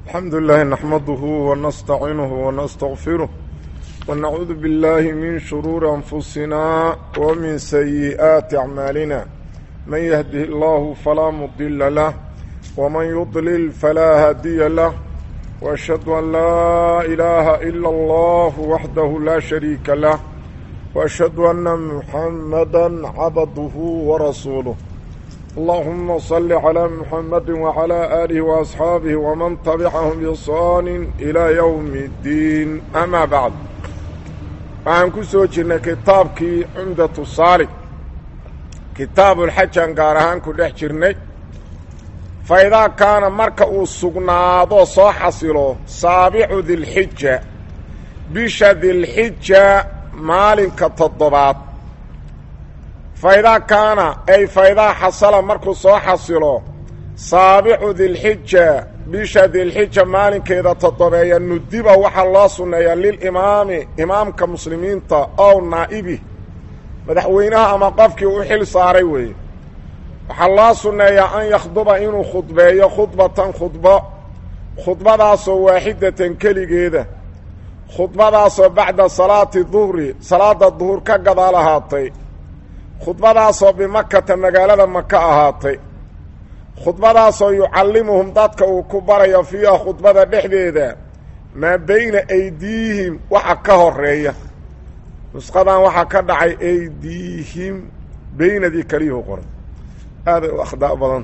الحمد لله نحمده ونستعينه ونستغفره ونعوذ بالله من شرور أنفسنا ومن سيئات أعمالنا من يهده الله فلا مضل له ومن يضلل فلا هادي له وأشهد أن لا إله إلا الله وحده لا شريك له وأشهد أن محمدا عبده ورسوله اللهم صل على محمد وعلى آله وأصحابه ومن تبعهم بإحسان إلى يوم الدين أما بعد waxaan ku soo jirnay kitaabkii cumdatu saalig kitaabulxajaan gaar ahaan ku dhex jirnay fa idaa kaana marka uu sugnaado soo xasilo saabicu dilxija bisha dilxija maalinka toddobaad fa idaa kaana ay fa idaa xasala markuu soo xasilo saabicu dilxija bisha dilxija maalinkeeda toddobeeya nudiba waxaa loo sunneeyaa lilimaami imaamka muslimiinta ow naa'ibih madaxweynaha ama qofkii u xil saaray weeye waxaa loo sunneeyaa an yakhduba inuu khudbeeyo khudbatan khudbo khudbadaasoo waaxidatan keligeeda khudbadaasoo bacda salaati duhri salaada duhur ka gadaal ahaatay khudbadaasoo bimakata magaalada maka ahaatay khudbadaasoo yucallimuhum dadka uu ku barayo fiiha khudbada dhexdeeda maa bayna aydiihim waxa ka horeeya nusqadan waxaa ka dhacay aydiihim beynadii kaliyuhu qoray aaday u akhdaa badan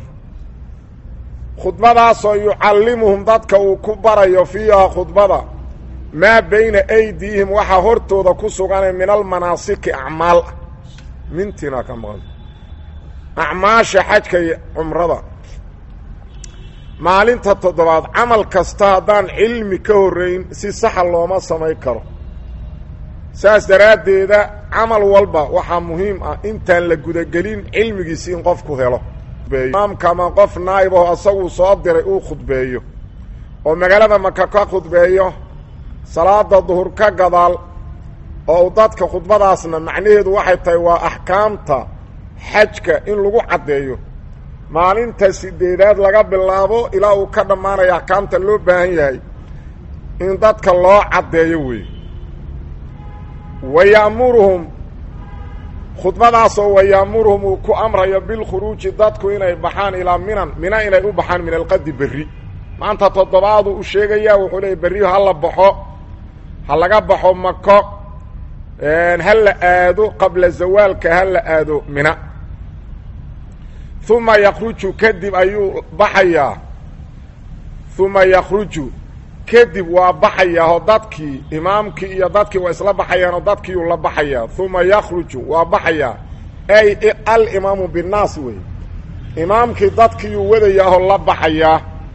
khudbadaasoo yucallimuhum dadka uu ku barayo fiiha khudbada maa bayna aydiihim waxaa hortooda ku suganay min almanaasiki acmaal mintiina ka maqan acmaasha xajka iyo cumrada maalinta toddobaad camal kasta haddaan cilmi ka horrayn si saxa looma samayn karo saas daraaddeeda camal walba waxaa muhiim ah intaan la gudagelin cilmigiisi in qofku helo imaamka ama qof naa'ib aho asaguu soo diray uu khudbeeyo oo magaalada maka ka khudbeeyo salaada duhur ka gadaal oo uu dadka khudbadaasna macnaheedu waxay tahay waa axkaamta xajka in lagu caddeeyo maalinta sideedaad laga bilaabo ilaa uu ka dhammaanayo axkaamta loo baahan yahay in dadka loo caddeeyo weeye wa ya'muruhum khudbadaasoo wa ya'muruhum uu ku amrayo bilkhuruuji dadku inay baxaan ilaa minan mina inay u baxaan min alqadi berri maanta toddobaadu u sheegayaa wuxuu leeyay berri ha la baxo ha laga baxo mako ha la aado qabla zawaalka ha la aado mina uma yakruju kadib ayuu baxayaa uma yakruju kadib waa baxayaa oo dadkii imaamkii iyo dadkii waa isla baxayaan oo dadkiiuu la baxayaa uma yakruju waa baxayaa ay alimaamu binnaas wey imaamkii dadkiiuu wadayaahoo la baxayaa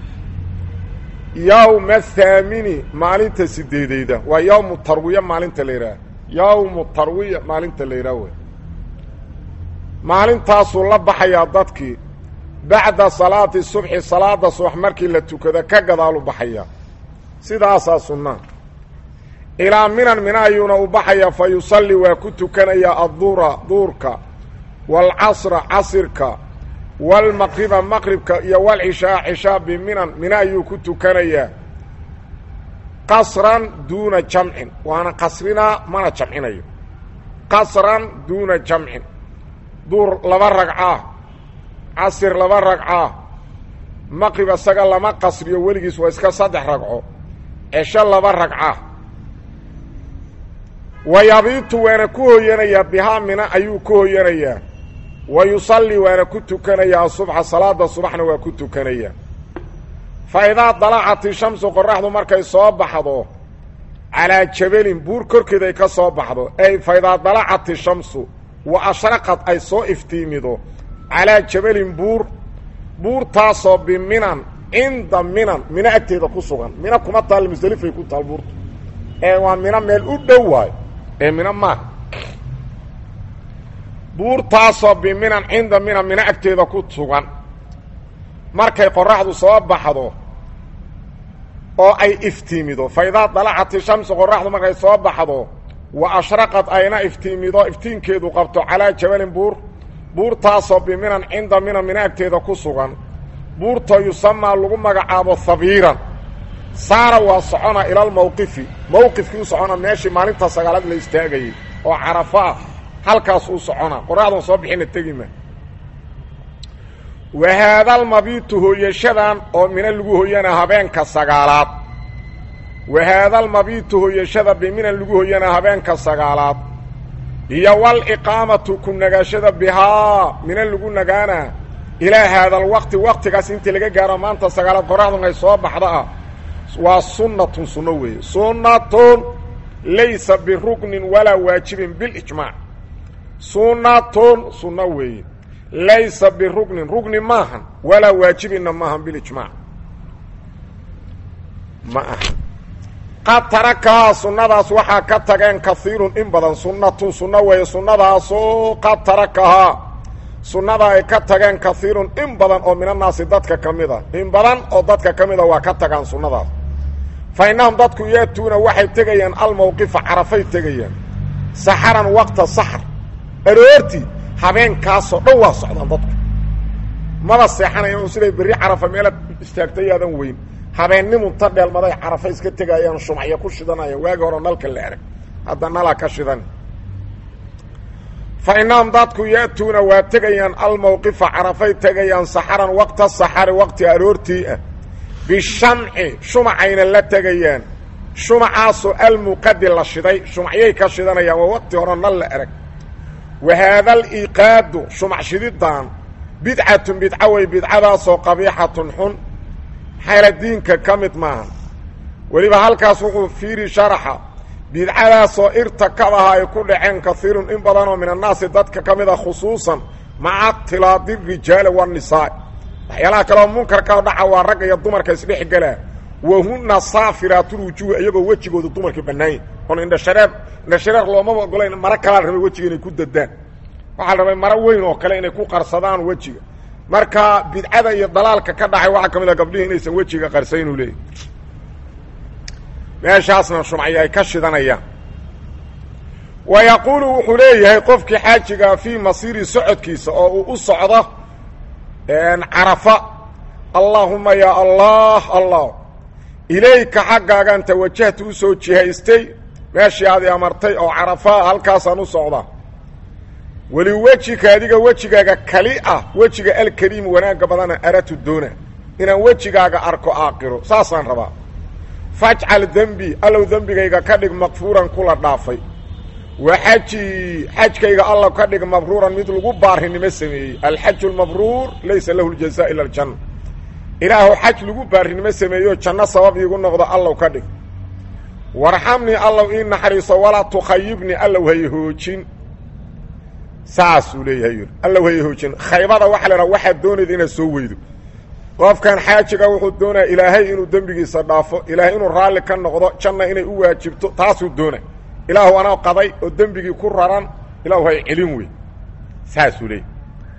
yowma athaamini maalinta sideedeyda waa yowmu tarwiya maalinta la yidhaah yowmu tarwiya maalinta la yidhaah wey maalintaasuu la baxayaa dadkii bacda salaati subxi salaada subax markii la tukado ka gadaalu baxayaa sidaasaa sunnaa ilaa minan mina ayuuna u baxayaa fa yusalli waa ku tukanayaa adduura duurka waalcasra casirka waalmaqriba maqribka iyo walcishaa cishaa biminan mina ayuu ku tukanayaa qasran duuna jamcin waana qasrinaa mana jamcinayo qasran duuna jamcin duur laba ragcaa casir laba ragcaa maqrib isaga lama qasriyo weligiis waa iska saddex ragco cesho laba ragca wa yabiitu waana ku hoyanayaa bihaa mina ayuu ku hoyanayaa wa yusalli waana ku tukanayaa asubxa salaada subaxna waa ku tukanayaa fa idaa dalacati shamsu qoraxdu markay soo baxdo calaa jabalin buur korkeeda ay ka soo baxdo ay fa idaa dalacati shamsu wa ashraqad ay soo iftiimido calaa jabalin buur buurtaasoo biminan cinda minan mino agteeda ku sugan mino kuma taal musdelifay ku taal buurtu ee waa mino meel u dhow waayo ee mino maaha buurtaasoo biminan cinda minan mino agteeda ku sugan markay qoraxdu soo baxdo oo ay iftiimido fa idaa dalacati shamsu qoraxdu markay soo baxdo wa ashraqad ayna iftiimido iftiinkeedu qabto calaa jabalin buur buurtaasoo biminan cinda minan mina agteeda ku sugan buurtoo yusamaa lagu magacaabo habiiran saara waa socona ilalmawqifi mawqifkii u socona meeshii maalinta sagaalaad la istaagayey oo carafo ah halkaas uu socona qoraxdan soo bixina tegima wahaadalmabiitu hooyashadan oo mina lagu hoyana habeenka sagaalaad wahaadalmabiitu hooyashada biminan lagu hoyana habeenka sagaalaad iyo waliqaamatu ku nagaashada bihaa mina lagu nagaana ilaa haadalwaqti waqtigaas intii laga gaaro maanta sagaalaad qoraxdan ay soo baxda ah waa sunnatun sunno weeye sunnatun laysa biruknin walaa waajibin bilijmaac sunnatun sunno weeye laysa biruknin rugni maahan walaa waajibinna maahan bilijmaac ma aha qad tarakahaa sunnadaas waxaa ka tageen kaiirun in badan sunnatun sunno weeye sunnadaasoo qad tarakahaa sunnada ay ka tageen kaiirun in badan oo minannaasi dadka ka mid a in badan oo dadka ka mid a waa ka tagaan sunnadaas fa innahum dadku yaatuuna waxay tegayaan almawqifa carafay tegayaan saxaran waqta saxar aroortii habeenkaasoo dhan waa socdaan dadku maba seexanaya u siday berri carafa meelaad istaagtay aadan weyn habeennimunta dheelmaday carafa iska tegayaan shumacyo ku shidanayaan waagi hore nalka la erag hadda nalaa ka shidan fa innahum dadku ya'tuuna waa tegayaan almawqifa carafay tegayaan saxaran waqta saxari waqti aroortii ah bishamci shumacayna la tegayaan shumacaasoo almuqadi la shiday shumacyay ka shidanayaan waa waqti hore nal la erag wa haada aliiqaadu shumac shididan bidcatun bidca wey bidcadaasoo qabiixatun xun xayla diinka ka mid maahan weliba halkaas wuxuu fiiri sharaxa bidcadaasoo irtakadaha ay ku dhaceen kaiirun in badanoo min annaasi dadka ka mid a khusuusan maca tilaadi rijaali waannisaa waxyaalaha kaleoo munkarka dhaca waa ragga iyo dumarka isdhex gelaa wahuna saafiraatulwujuuhi iyagoo wejigooda dumarka bannaanya oon indhashareer indhashareer loomaba ogolayn maro kalaa la rabay wejiga inay ku dadaan waxaa la rabay maro weyn oo kale inay ku qarsadaan wejiga marka bidcada iyo dalaalka ka dhacay waxaa ka mid a gabdhihii inaysan wejiga qarsayn uu leeyahy meeshaasna shumacyo ay ka shidanayaan wa yaquulu wuxuu leeyahay qofkii xaajigaa fii masiiri socodkiisa oo uu u socdo carafa allaahuma yaa allah allah ilayka xaggaagaan tawajahta u soo jihaystay meeshii aadi amartay oo carafaa halkaasaan u socdaa weli wejika adiga wejigaaga kali ah wejiga alkariim wanaagga badana aratu doona inaan wejigaaga arko aaqiro saasaan rabaa fajcal dembi allow dembigayga ka dhig makfuuran kula dhaafay wa xaji xajkayga alla ka dhig mabruuran mid lagu baarinimo sameeyey alxaju lmabruur laysa lahu ljaza ila aljanna ilaahu xaj lagu baarinimo sameeyo janno sabab iigu noqdo allow ka dhig warxamnii allow ii naxariiso walaa tukhayibnii allow hay hoojin saasuu leeyahay yidhi allow hay hoojin khaybada waxa la dhaha waxaad doonayda inaad soo weydo qofkan xaajiga wuxuu doonaya ilaahay inuu dembigiisa dhaafo ilaahay inuu raalli ka noqdo janna inay u waajibto taasuu doonay ilaahu anaa qaday oo dembigii ku raran ilaahu hay celin wey saasuu leeyahy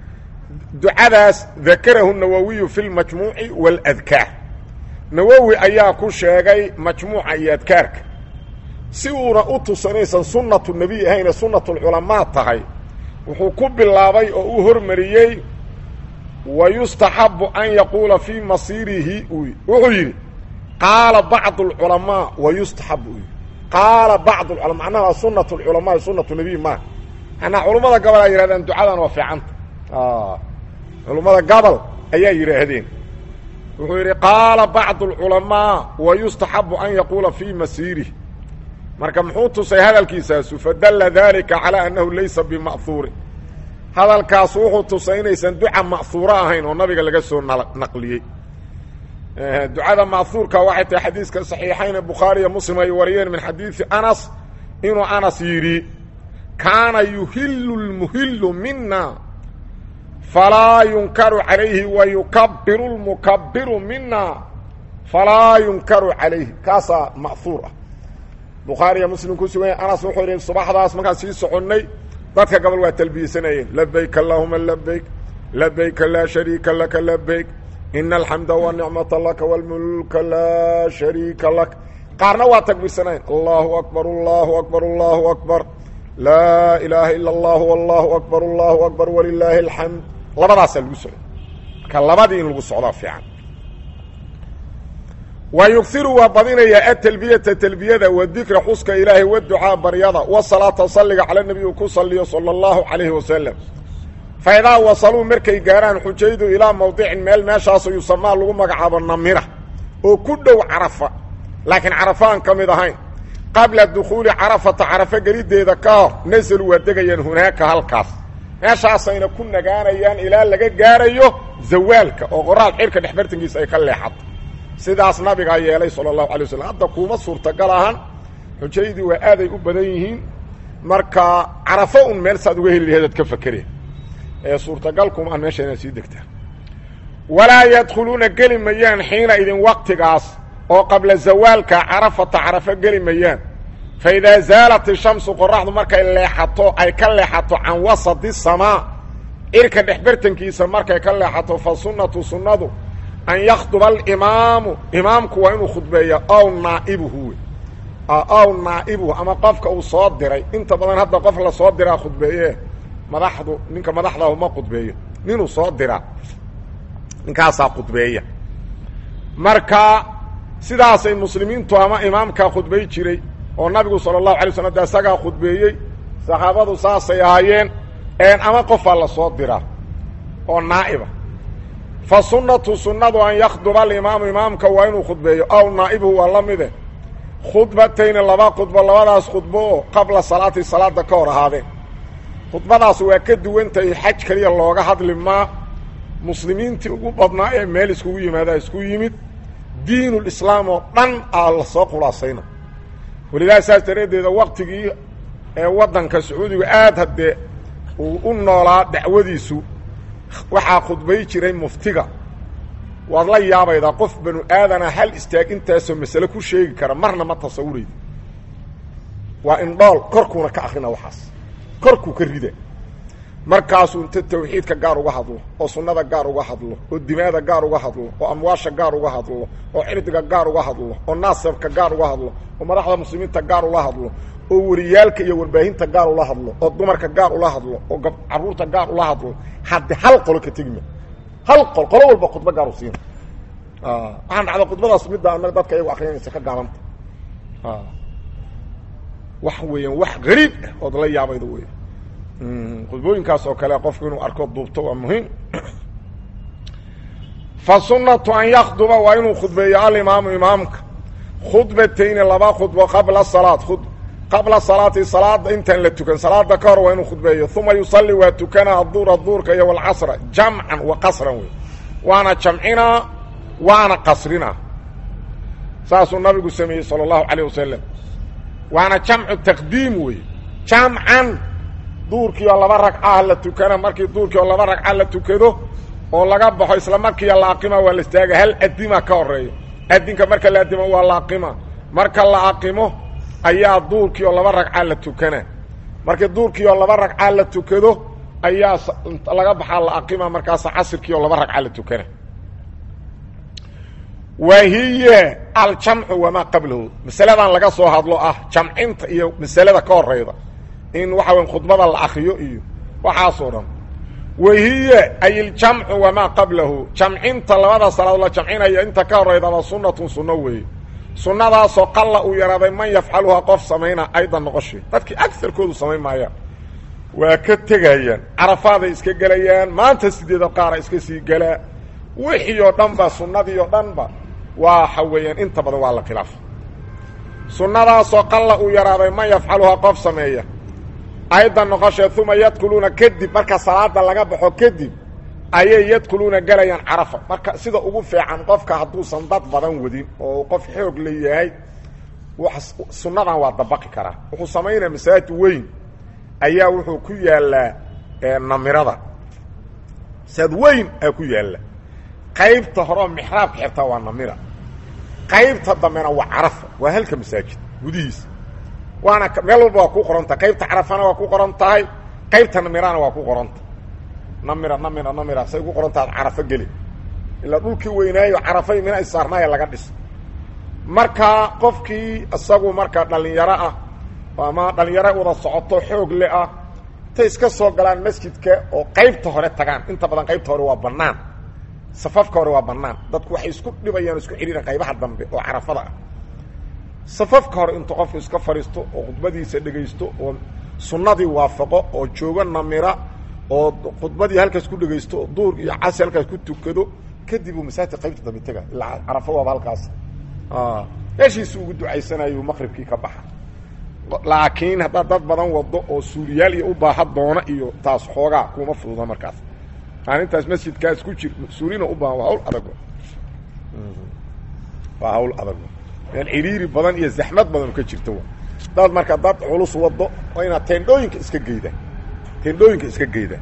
ducadaas dakarahu nawowiyu fi lmajmuuci waaladkaar nawowi ayaa ku sheegay majmuuca iyo adkaarka si uuna u tusanaysan sunnatu nebiy ahayne sunnatulculamaa tahay wuxuu ku bilaabay oo u hormariyey wa yustaxabu an yaquula fii masiirihi wuxuu yidhi qaala bacdu alculamaa wa yustaxabu u yidhi qaala bacdu culama macnaha sunat lculamaa sunatu nebiy maaha manaa culummada gobol ay yihahdeen ducadan waa fiicanta culummada gobol ayaa yidhaahdeen wuxuu yidhi qaala bacdu alculamaa wa yustaxabu an yaquula fii masiirih marka muxuu tusay hadalkiisaasu fadalla dalika calaa annahu laysa bima'huurin hadalkaas wuxuu tusay inaysan duca ma'huuro ahayn oo nabiga laga soo naqliyey ducada ma'huurka waxay tahay xadiiska saxiixayne bukhaari iyo muslim ay wariyeen min xadiidi anas inuu anas yidhi kaana yuhilu lmuhilu mina falaa yunkaru calayhi wa yukabiru lmukabiru mina falaa yunkaru calayhi kaasaa ma'huur ah bukhaari iyo muslim ku sugan yahy anas wuxuu yidhi subaxdaas markaan sii soconnay dadka gobol waa talbiyesanayeen labayk allahuma labayk labayka laa shariika laka labayk ina alxamda wanicmata laka wاlmulka laa shariika lak qaarna waa takbiirsanayen allahu akbar allahu akbar allahu akbar laa ilaaha ila اllah allahu akbar allahu akbar walilaahi alxamd labadaasaa lagu socday marka labadii in lagu socdaa fiican wa yugiru waa badinayaa atalbiyata talbiyada wa dikra xuska ilaahay waducaa baryada wasalaata salliga cala nebi uu ku saliyo sala allahu calayhi wasalam fa idaa wasaluu markay gaaraan xujaydu ilaa mawdicin meel meeshaaso yusamaa lagu magacaabo namira oo ku dhow carafa laakiin carafa aan ka mid ahayn qabla dukhuuli carafata carafo geliddeeda ka hor nasalu waa degayaan hunaaka halkaas meeshaasayna ku nagaanayaan ilaa laga gaarayo zawaalka oo qoraal xirka dhexbartankiisa ay ka leexato sidaas nabigaa yeelay sala allahu alay waslm hadda kuuma suurtagal ahan xujaydii waa aaday u badan yihiin marka carafo un meel saad uga heli laheedaad ka fakereen ee suurtagal kuma aan meesha inaad sii degtaa walaa yadkhuluuna geli mayaan xiina idin waqtigaas oo qabla zawaalka carafata carafo geli mayaan fa idaa zaalat ishamsu qoraxdu markay leexato ay ka leexato can wasati samaa cirka dhexbartankiisa markay ka leexato fa sunnatu sunnadu an yakhduba alimaamu imaamku waa inuu khudbeeya ow naaibuhu wey ow naa'ibuhu ama qofka uu soo diray inta badan hadda qof la soo diraa khudbeeye madaxdu ninka madaxdaah ma khudbeeyo ninuu soo diraa ninkaasaa khudbeeya marka sidaasay muslimiintu ama imaamkaa khudbay jiray oo nabigu sala allahu alay slam de isagaa khudbeeyey saxaabadu saasay ahaayeen ama qofaa la soo diraa oo naa'iba fa sunnatu sunnadu an yakhduba alimaamu imaamka waa inuu khudbeeyo aw naa'ibuhu waa la mide khudbatayni laba khudbo labadaas khudbo oo qabla salaati salaada ka hor ahaadeen khudbadaas waa ka duwantahay xaj keliya looga hadli maa muslimiintii ugu badnaa ee meel iskugu yimaadaa isku yimid diinulislaam oo dhan aa la soo khulaasayna welidaa saas daraaddeeda waktigii ee waddanka sacuudiga aada haddee uu u noolaa dacwadiisu waxaa khudbay jiray muftiga waad la yaabaydaa qof banu aadana hal istaag intaasoo masale ku sheegi kara marna ma tasawurayda waa indhool korkuuna ka akrina waxaas korkuu ka rida markaasuu inta tawxiidka gaar uga hadlo oo sunnada gaar uga hadlo oo dimaada gaar uga hadlo oo amwaasha gaar uga hadlo oo cirdiga gaar uga hadlo oo naasabka gaar uga hadlo oo madaxda muslimiinta gaar ula hadlo oo wariyaalka iyo warbaahinta gaar ula hadlo oo dumarka gaar ula hadlo oo caruurta gaar ula hadlo hadde hal qolo ka tegima hal qol qolo walba khudbo gaar u siina waxaan dhacda khudbadaas midda anaga dadka iyagu akrinaysa ka gaabanta wax weeyaan wax gariib ah ood la yaabayda wey khudbooyinkaas oo kale qofku inuu arko duubto waa muhiim fa sunnatu an yakhduba waa inuu khudbeeyo alimaamu imaamka khudbatayni laba khudbo qabla salaad qabla salaati salaada intaan la tukan salaada ka hor waa inuu khudbeeyo uma yusalli waa tukana aduura duurka iyo walcasra jamcan wa qasran wey waana jamcinaa waana qasrinaa saasuu nabigu sameeyey sala allahu calayh wasalam waana jamcu taqdiim wey jamcan duurkii oo laba ragcaha la tukana markii duurkii oo laba ragca la tukado oo laga baxo isla markiiya la aqima waa la istaaga hal adima ka horeeya adinka marka la adimo waa la aqima marka la aqimo ayaa duurkii oo laba ragca la tukana markii duurkii oo laba ragca la tukado ayaa laga baxaa la aqima markaasa casirkii oo laba ragca la tukana wa hiya aljamcu wamaa qablahu masaladan laga soo hadlo ah jamcinta iyo masalada ka horeyda in waxa weya khudbada la akriyo iyo waxaasoo dhan wahiya ay iljamcu wamaa qablahu jamcinta labada salaadood la jamcinaya inta ka horeydaba sunnatun sunno weeye sunnadaasoo qalla uu yaraaday man yafcaluhaa qof samayna aydan noqoshe dadkii agarkoodu samayn maayaan waa ka tegayaan carafaaday iska gelayaan maanta sideeda qaara iska sii gelaa wixii oo dhan ba sunnadii oo dhan ba waxa weeyaan inta badan waa la khilaafa sunnadaasoo qalla uu yaraaday man yafcaluhaa qof sameeya aydan noqoshee uma yadkuluuna kadib marka salaada laga baxo kadib ayay yadkuluuna gelayaan carafa marka sida ugu fiican qofka hadduusan dad badan wadin oo qof xoog la yahay sunnadan waa dabaqi karaa wuxuu samaynaya masaajid weyn ayaa wuxuu ku yaallaa namirada masaajid weyn aa ku yaalla qaybta horeoo mixraabka xirtaa waa namira qaybta dambena waa carafa waa halka masaajid gudihiisa waana meel walba waa ku qoran tahay qaybta carafana waa ku qoran tahay qaybta namirana waa ku qoranta namira namira namira say ku qoran taha carafo geli ilaa dhulkii weynaayo carafay mina isaarnaaya laga dhisa marka qofkii isagu marka dhalinyaro ah ama dhalinyaro wada socoto xoog le ah intay iska soo galaan masjidka oo qaybta hore tagaan inta badan qaybta hore waa banaan safafka hore waa bannaan dadku waxay isku dhibayaan isku xidhiiran qaybaha dambe oo carafada ah safafka hore intuu qofku iska fadhiisto oo khudbadiisa dhegaysto oo sunnadii waafaqo oo joogo namira oo khudbadii halkaas ku dhegaysto oo duur iyo casi halkaas ku tukado kadib uu masaajidka qaybta dambe tega ilaa carafo waaba halkaas meeshiisu ugu ducaysanayo maqribkii ka baxa laakiin haddaad dad badan wado oo suuriyaal iyo u baaha doona iyo taas xoogaa kuma fududa markaas maalintaas masjidkaas ku jir suurina u baahan waa hawl adag waa hawl adag meel ciriiri badan iyo zaxmad badan ka jirta wa daad marka dad culus wado waa inaad teendhooyinka iska geyda teendhooyinka iska geyda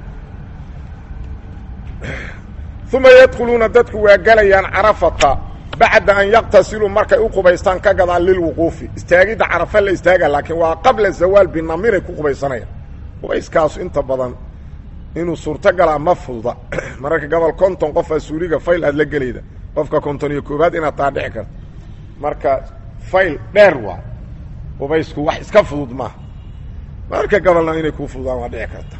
uma yadkhuluuna dadku waa gelayaan carafata bacda an yaqtasiluu markay u qubaystaan ka gadaan lilwuquufi istaagidda carafa la istaaga laakiin waa qabla zawaal binamiray ku qubaysanayaan qubayskaasu inta badan inuu suurtogalaa ma fududa mararka gobol konton qofaa suuriga fayl aad la gelayda qofka konton iyo koobaad inaad taa dhici karto marka fayl dheer waa qubaysku wax iska fudud maaha mararka gobolna inay kuu fududaan waa dhici karta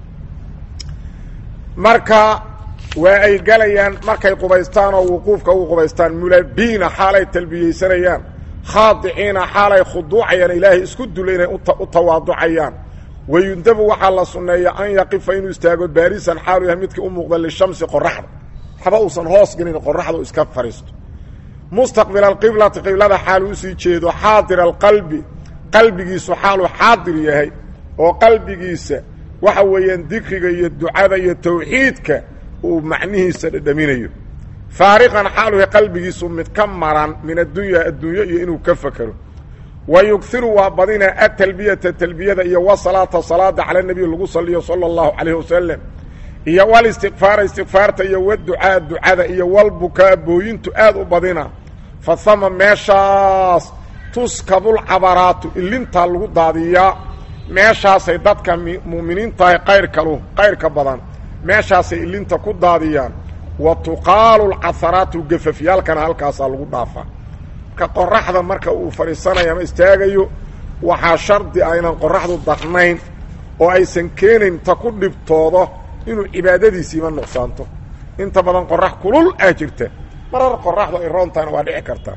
marka waa ay galayaan markay qubaystaan oo wuquufka u qubaystaan mulabiina xaalay talbiyeysanayaan khaadiciina xaalay khuduucayaan ilaahay isku dula inay u tawaaducayaan wayundabu waxaa la sunneeya an yaqifa inuu istaago baarisan xaalu yahay midkii u muuqda lishamsi qoraxda waxba uusan hoos gelin qoraxda u iska fadhiisto mustaqbila alqiblati qiblada xaalu usii jeedo xaadira alqalbi qalbigiisu xaaluu xaadir yahay oo qalbigiisa waxa weeyaan dikriga iyo ducada iyo tawxiidka uu macnihiisa dhadhaminayo faariqan xaalu yahay qalbigiisu mid ka maran min addunya adduunyo iyo inuu ka fakero wa yugiru waa badina atalbiyata talbiyada iyo wasalaata salaada cala nebiy lagu saliyo sala allahu calayh wasalam iyo walistikfaara istikfaarta iyo waducaa ducada iyo walbukaa booyintu aad u badina fa hama meeshaas tuskabulcabaraatu ilintaa lagu daadiyaa meeshaasay dadka mu'miniintahay qayrkalu qayrka badan meeshaasay ilinta ku daadiyaan wa tuqaalu lcaharaatu gafafyaalkana halkaasaa lagu dhaafaa marka qoraxda marka uu fadhiisanayo ama istaagayo waxaa shardi ah inaan qoraxdu darnayn oo aysan keenayn ta ku dhibtoodo inuu cibaadadiisiiba nuqsaanto inta badan qorax kulul ah jirta marar qoraxdu ay roontaana waa dhici kartaa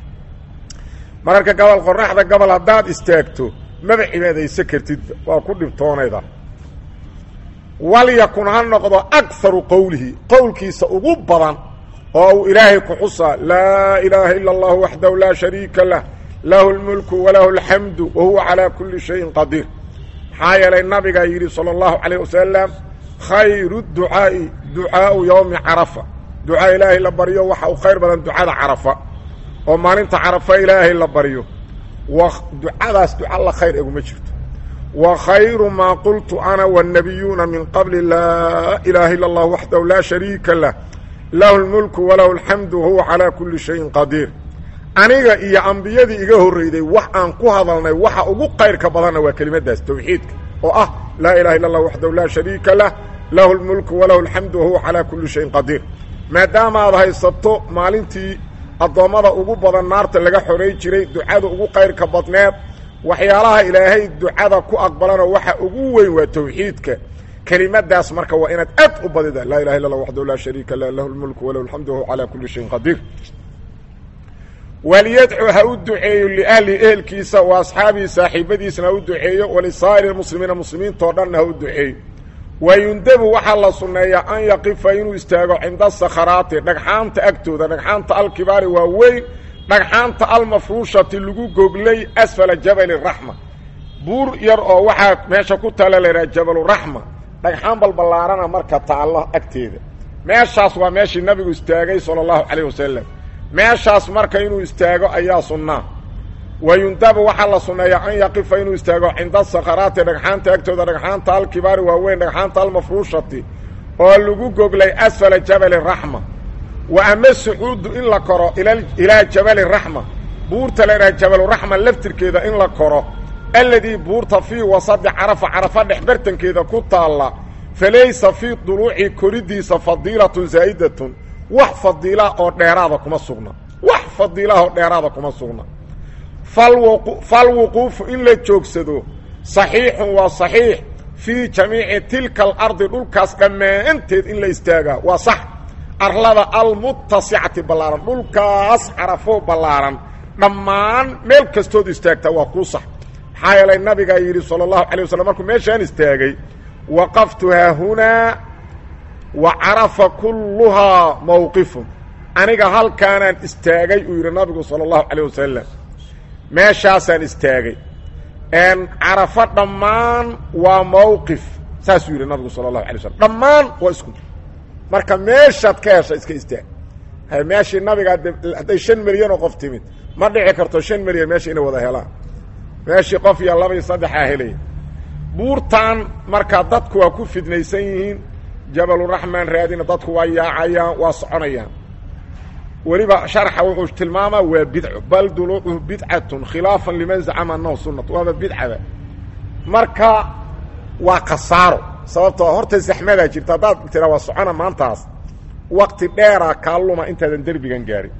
mararka gobol qoraxda gobol haddaad istaagto maba cibaadaysa kartidba waa ku dhibtoonayda walyakun ha noqdo akaru qowlihi qowlkiisa ugu badan oo uu ilaahay ku xusaa laa ilaaha ila اllahu waxdahu laa shariika lah lahu اlmulku walahu اlxamdu wa huwa calaa kuli shayin qadiir maxaa yeelay nabigaa yidhi salى اllahu calayh wasalam khayru ducaa'i ducaau yowmi carafa ducaa ilaahay la baryo waxa uu khayr badan ducada carafa oo maalinta carafa ilaahay la baryo wa ducadaas duca la khayr eguma jirto wa khayru maa qultu ana wالnabiyuuna min qabli laa ilaaha ila اllah waxdahu laa shariika lah lahu اlmulku walahu اlxamdu wahuwa calaa kuli shayin qadiir aniga iyo ambiyadii iga horreyday wax aan ku hadalnay waxa ugu qayrka badanna waa kelimadaas tawxiidka oo ah laa ilaha illa اllah waxdahu laa shariika lah lahu اlmulku walahu اlxamdu wahuwa calaa kuli shayin qadiir maadaama aad haysato maalintii addoommada ugu badan naarta laga xoray jiray ducada ugu qayrka badneed waxyaalaha ilaahay ducada ku aqbalana waxa ugu weyn waa tawxiidka kelimadaas marka waa inaad aad u badida laa ilaha illa اllah waxdahu laa shariika lah lahu اlmulku walahu اlxamdu wahuwa calaa kuli shayin qadiir waliyadcu ha u duceeyo liahli ehelkiisa wa asxaabihi saaxiibadiisna ha u duceeyo walisaa'iri muslimiina muslimiintao dhanna ha u duceeyo wayundabu waxaa la sunneeyaa an yaqifa inuu istaago cinda sakharaati dhagxaanta agtooda dhagxaanta alkibaari waa weyn dhagxaanta almafruushati lagu goglay asfala jabali raxma buur yar oo waxaa meesha ku taala laydhaha jabaluraxma dhagxaan balballaarana marka taallo agteeda meeshaas waa meeshii nabigu istaagay sala allahu calayh wasalam meeshaas marka inuu istaago ayaa sunnaa wayundabu waxaa la sunneeyaa an yaqifa inuu istaago cinda sakharaati dhagxaanta agtooda dhagxaanta alkibaari waaweyn dhagxaanta almafruushati oo lagu goglay asfala jabali raxma wa ama sucuudu in la koro ilaa jabali raxma buurta laydhaha jabaluraxma laftirkeeda in la koro alladii buurta fii wasadi carafa carafa dhex bartankeeda ku taalla falaysa fii duluuci koriddiisa fadiilatun zaa'idatun wax fadiila oo dheeraada kuma sugna wax fadiilaha oo dheeraada kuma sugna falwuquufu in la joogsado saxiixun waa saxiix fii jamiici tilka alardi dhulkaas dhammaanteed in la istaagaa waa sax arlada almutasicati ballaaran dhulkaas carafo ballaaran dhammaan meel kastood istaagtaa waa kuu sax maxaa yeelay nabigaa yidhi sala allahu alay waslm markuu meeshaan istaagay waqaftu haahunaa wa carafa kulluhaa mawqifun aniga halkaanaan istaagay uu yidhi nabigu sala allahu calayh wasalam meeshaasaan istaagay carafo dhammaan waa mawqif saasuu yidhi nabigu sala allahu alay slam dhammaan waa isku marka meeshaad ka hesha iska istaag meeshii nabiga hadday shan milyan oo qof timid ma dhici karto shan milyan meesha inay wada helaan meeshii qof iyo laba iyo saddexaa helaya buurtan marka dadku waa ku fidnaysan yihiin jabaluraxmaan raadina dadku waa yaacayaan waa soconayaan weliba sharxa wuxuu tilmaamaa waa bidco bal duluucuhu bidcatun khilaafan liman zacama annahu sunnat waaba bidcaba marka waa khasaaro sababtoo horta zaxmadaa jirta haddaad tira waa socona maantaas wakti dheeraa kaaluma intaadan derbigan gaarin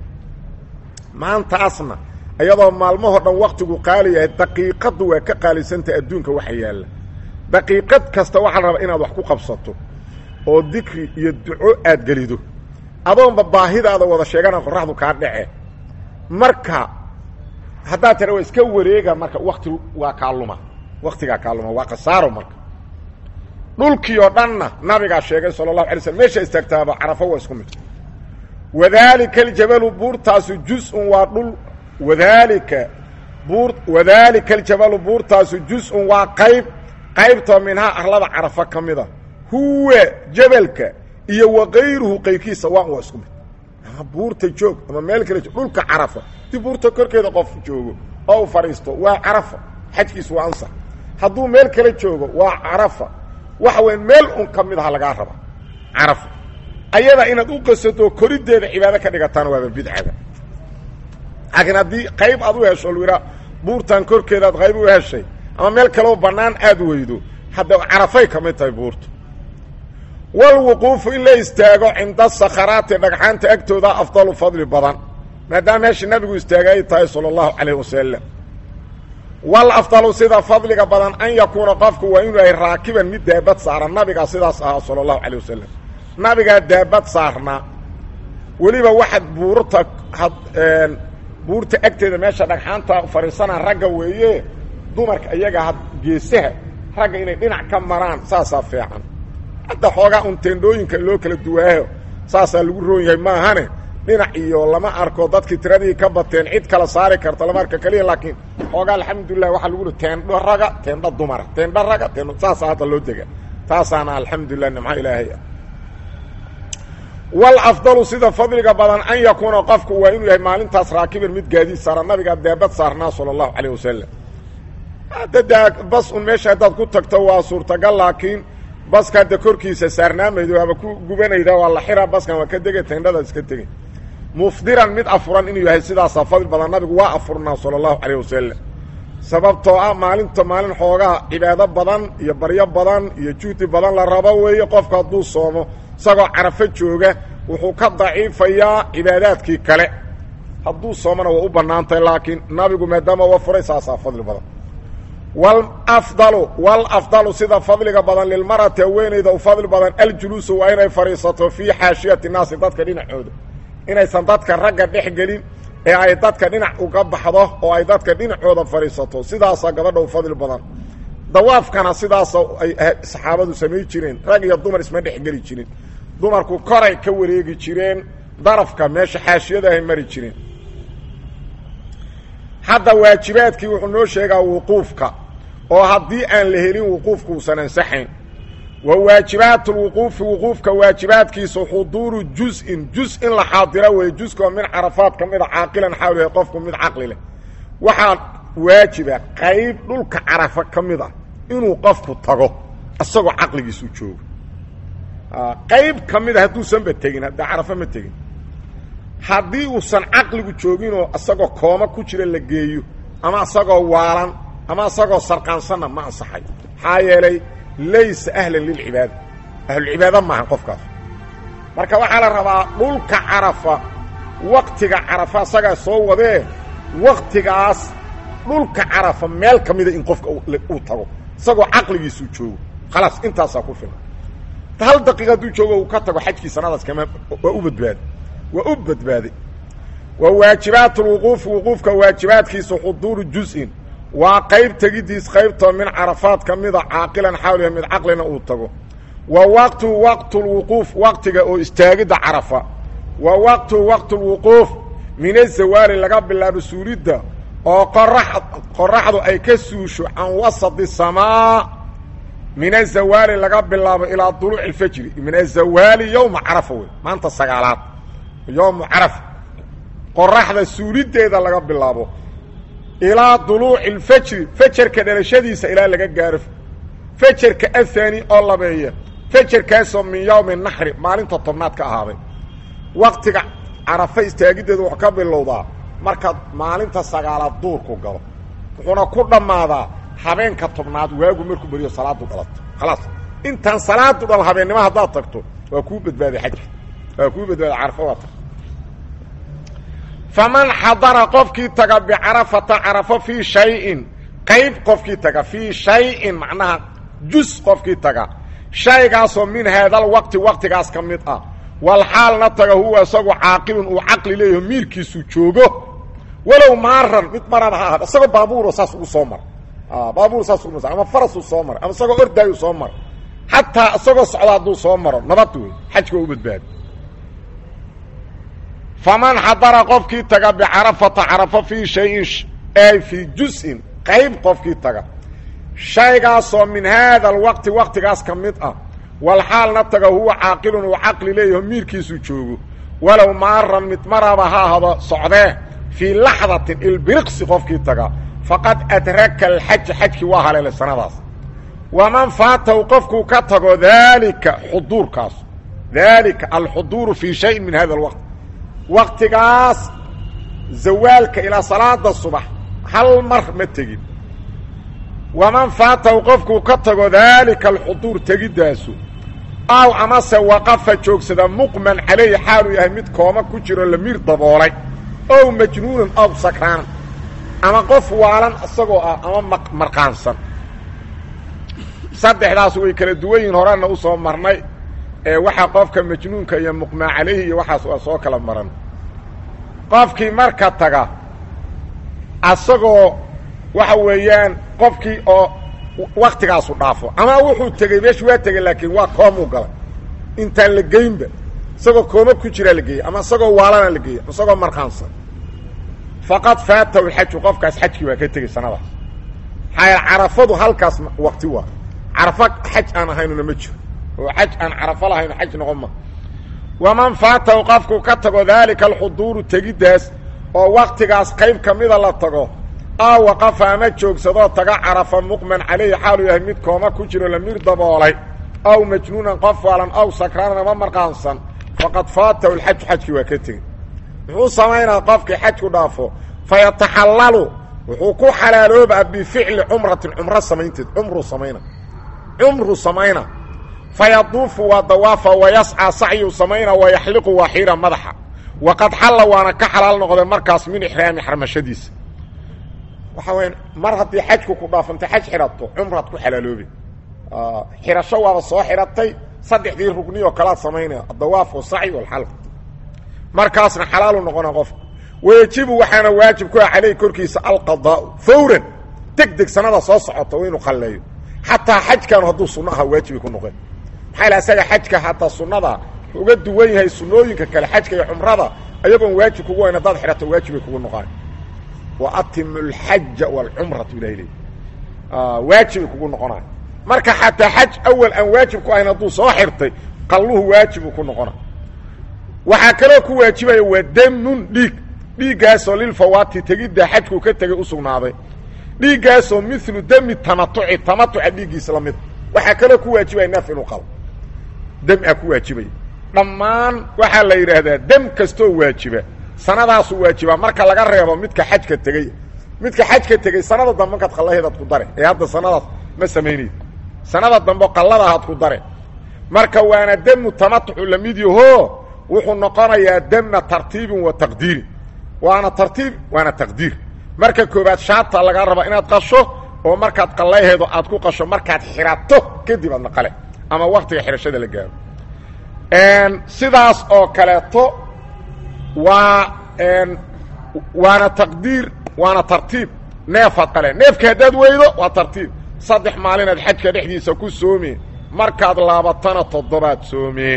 maantaasna iyadoo maalmahoo dhan waktigu qaali yahay daqiiqaddu waa ka qaalisanta adduunka waxa yaalla daqiiqad kasta waxaa la rabaa inaad wax ku qabsato oo dikri iyo duco aad gelido adoonba baahidaada wada sheegana qoraxdu kaa dhace marka haddaad tira waa iska wareega marka wakti waa kaaluma waktigaa kaaluma waa khasaaro marka dhulkii oo dhanna nabigaa sheegay sala allahu alay slm meesha istaagtaaba carafo waa isku mid wadaalika aljabalu buurtaasu juz-un waa dhul wadaalika buur wadaalika aljabalu buurtaasu juz-un waa qayb qaybtoo minhaa arlada carafo ka mida huwa jabalka iyo wakayruhu qaybkiisa waan waa isku mid ama buurta joog ama meel kale joog dhulka carafa dib buurta korkeeda qof joogo oo u fadhiisto waa carafa xajkiisu waa ansax hadduu meel kale joogo waa carafa waxa weya meel un ka mid aha lagaa raba carafa ayada inaad u qasato koriddeeda cibaado ka dhigataana waaba bidcada laakiin haddii qayb aad u hesho lu yidhaa buurtan korkeedaad qayb u heshay ama meel kaleo bannaan aad weydo hadda carafay ka mid tahay buurta walwuquufu in la istaago cinda sakharaati dhagxaanta agtooda afdalu fadli badan maadaama meesha nabigu istaagay ay tahay sala allahu calayh wasalam wal afdalu sida fadliga badan an yakuuna qofku waa inuu yahay raakiban mid daabad saaran nabigaa sidaas ahaa sala allahu calayh wasalam nabigaa daabad saarnaa weliba waxaad buurta had buurta agteeda meesha dhagxaanta fadhiisanaa ragga weeye dumarka iyaga had geesaha ragga inay dhinac ka maraan saasaa fiican hadda xoogaa un teendhooyinka loo kala duwaaho saasaa lagu roon yahay maahane dhinac iyo lama arko dadkii tiradii ka bateen cid kala saari karta lama arka keliya laakiin xoogaa alxamdulilah waxaa lagu teendho raga teendho dumara teendho raga teendho saasaa hadda loo dega taasaana alxamdulilah nimco ilaahay ah walafdalu sida fadliga badan an yakuuna qofku waa inuu yahay maalintaas raakiban mid gaadiid saara nabigaa daabad saarnaa sala allahu calayh wasalam hadda daa bas un meesha haddaad ku tagto waa suurtagal laakiin baska hadda korkiisa saarnaamaydo waaba ku gubanayda waa la xiraa baskan waa ka dege teendhadaad iska tegey mufdiran mid afuran inuu yahay sidaasaa fadli badan nabigu waa afurnaa sala allahu calayh wasalam sababtoo ah maalinta maalin xoogaa cibaado badan iyo baryo badan iyo juhdi badan la rabo weeye qofku hadduu soomo isagoo carafo jooga wuxuu ka daciifayaa cibaadaadkii kale hadduu soomona waa u bannaantahay laakiin nabigu maadaama waa furay saasaa fadli badan walafdalu walafdalu sida fadliga badan lilmarati haweenayda u fadli badan aljuluusu waa inay fadhiisato fii xaashiyati naasi dadka dhinacooda inaysan dadka ragga dhex gelin ee ay dadka dhinac uga baxdo oo ay dadka dhinacooda fadhiisato sidaasaa gabadha u fadli badan dawaafkana sidaasa ay saxaabadu samay jireen rag iyo dumar isma dhex geli jirin dumarku koray ka wareegi jireen darafka meesha xaashiyada ay mari jireen hadda waajibaadkii wuxuu noo sheegaa wuquufka oo haddii aan la helin wuquufku uusan ansaxayn wa waajibaat lwuquufi wuquufka waajibaadkiisu xuduuru juz-in juz in la xaadiro weeye juskoo min carafaad ka mida caaqilan xaal yahay qofku mid caqli leh waxaa waajiba qayb dhulka carafa ka mid ah inuu qofku tago isagoo caqligiisu joogo qayb ka mida hadduusanba tegin hadda carafa ma tegin haddii uusan caqligu jooginoo isagoo kooma ku jira la geeyo ama isagoo waalan ama isagoo sarqaansanna ma ansaxay maxaa yeelay laysa ahlan lilcibaada ahlulcibaada maahan qofkaas marka waxaa la rabaa dhulka carafa waktiga carafa isagaa soo wadee waktigaas dhulka carafa meel ka mida in qofka uu tago isagoo caqligiisuu joogo khalaas intaasaa ku filan hal daqiiqa hadduu joogo uu ka tago xajkii sanadaas kama waa u badbaaday waa u badbaaday wa waajibaat lwuquufi wuquufka waajibaadkiisa xuduuru juz-in waa qayb tegidiis qaybtoo min carafaad ka mida caaqilan xawliha mid caqlina uu tago wa waqtu waqtu lwuquuf waqtiga oo istaagidda carafa wa waqtu waqtu lwuquuf min azawaali laga bilaabo suulidda oo qorax qoraxdu ay ka suusho can wasadi samaa min azawaali laga bilaabo ilaa duluuci alfajri min azawaali yowma carafa wey maanta sagaalaad yowmu carafa qoraxda suuliddeeda laga bilaabo ilaa duluuci alfajri fajarka dhalashadiisa ilaa laga gaaro fajarka ahaani oo labeeya fajarkaasoo min yowmi naxri maalinta tobnaad ka ahaaday waqtiga carafa istaagiddeeda wuxuu ka bilowdaa markaad maalinta sagaalaad duurku galo wuxuuna ku dhammaadaa habeenka tobnaad waagu markuu beriyo salaadu dhalato khalaas intaan salaadu dhal habeennimo haddaad tagto waa kuu badbaaday xajka waa kuu badbaaday carafa waa tag faman xadara qofkii taga bicarafata carafo fii shayin qayb qofkii taga fii shayin macnaha jus qofkii taga shaygaasoo min haadal waqti waqtigaas ka mid ah wal xaalna taga huwa isagoo caaqilun uu caqli leeyaho miilkiisu joogo walow maaran mid maraba ha ahad isagoo baabuuro saas ugu soo mara baabuur saas ugu ama farasuu soo mara ama isagoo ordaayu soo mara xataa isagoo socda hadduu soo maro nabad wey xajka waa u badbaado faman xadara qofkii taga bicarafata carafo fii shayin ay fii juz-in qayb qofkii taga shaygaasoo min haada alwaqti waqtigaas ka mid ah wal xaalna taga huwa caaqilun uu caqli leeyaho miirkiisu joogo walow maaran mid maraba ha ahado socdee fii laxdatin ilbiriqsi qofkii taga faqad adraka alxaja xajkii waa haleelay sanadaas waman faatahu qofkuu ka tago daalika xuduurkaas daalika alxuduuru fii shayin min hada alwaqt waqtigaas zawaalka ilaa salaada subax hal mar ma tegin waman faatahu qofkuu ka tago daalika alxuduur tegiddaasu aw amase waqafa joogsada muqman calayhi xaaluu yahay mid kooma ku jiro lamiir daboolay ow majnuunan ow sakraanan ama qof waalan isagoo ah ama marqaansan saddexdaas way kala duwan yihin horena u soo marnay ee waxaa qofka majnuunka iyo muqmaa calayhi iyo waxaas waa soo kala maran qofkii marka taga asagoo waxa weeyaan qofkii oo waktigaasu dhaafo ama wuxuu tegey meeshu waa tegey laakiin waa koomuu galay intaan la geynba isagoo kooma ku jiraa la geeyey ama isagoo waalana la geeyey ama isagoo markaansan faqad faatahu lxaju qofkaas xajkii waa ka tegey sanadaas maxaa yaele carafadu halkaas wakti waa carafo xaj aan ahaynuna ma jiro oo xaj aan carafo lahayno xaj noqon ma waman faatahu qofku ka tago daalika alxuduuru tegiddaas oo waktigaas qayb ka mida la tago aa waqafa ama joogsadoo taga carafa muqman calayhi xaaluu yahay mid kooma ku jiro lamiir daboolay aw majnuunan qof waalan aw sakraanan ama marqaansan faqad faatahu lxaju xajkii waa ka tegey muxuu samaynaa qofkii xajku dhaafo fayataxallalu wuxuu ku xalaaloobaa bificli cumratin cumro samaynteed cumruu samayna cumruu samayna fayaduufu waa dawaafa wayascaa sacyuu samayna wayaxliqu waa xiira madaxa waqad xalla waana ka xalaal noqday markaas min ixraami xarmashadiisa waxa weya mar haddii xajku ku dhaafanta xaj xidhato cumraad ku xalaaloobe xidhasho waaba soo xidhatay saddexdii rugni oo kalaad samaynaya adawaaf wasacy walxalq markaasna xalaalu noqona qofka wayajibu waxaana waajib ku ah caleyh korkiisa alqadaau fawran deg deg sanada soo socota waa inuu qalleeyo xataa xajkan hadduu sunno aha waajibay ku noqeen maxaa la isaga xajka hataa sunnada uga duwan yahay sunnooyinka kale xajka iyo cumrada ayagoon waajib kugu wayn haddaad xidhato waajibay kugu noqon wa atimu alxaja walcumratu ilahay leey waajibay kugu noqonay marka xataa xaj awal aan waajib ku ahayn hadduu soo xirtay qalluhu waajibuu ku noqona waxaa kaloo ku waajibaya waa damun dhiig dhiiggaasoo lilfawaati tegidda xajkuu ka tegay u sugnaaday dhiiggaasoo milu demi tamatuci tamatuca dhiiggiisa la mida waxaa kaloo ku waajibaya neef inuu qalo dem aa ku waajibaya dhammaan waxaa la yidhaahdaa dem kastoo waajiba sanadaasuu waajibaa marka laga reebo midka xajka tegey midka xajka tegey sanada dambe markaad qallaheedaad ku dare ee hadda sanadaas ma samaynayd sanada dambe qalladahaad ku dare marka waana demu tamatucu lamid yaho wuxuu noqonayaa dema tartiibin wa taqdiirin waana tartiib waana taqdiir marka koobaad shaata lagaa rabaa inaad qasho oo markaad qallaheedo aad ku qasho markaad xidhato kadib aadna qale ama waktiga xidhashada la gaaro sidaas oo kaleeto waa waana taqdiir waana tartiib neefaad qale neefka haddaad weydo waa tartiib saddex maalinaad xajka dhexdiisa ku soomi markaad laabatana toddobaad soome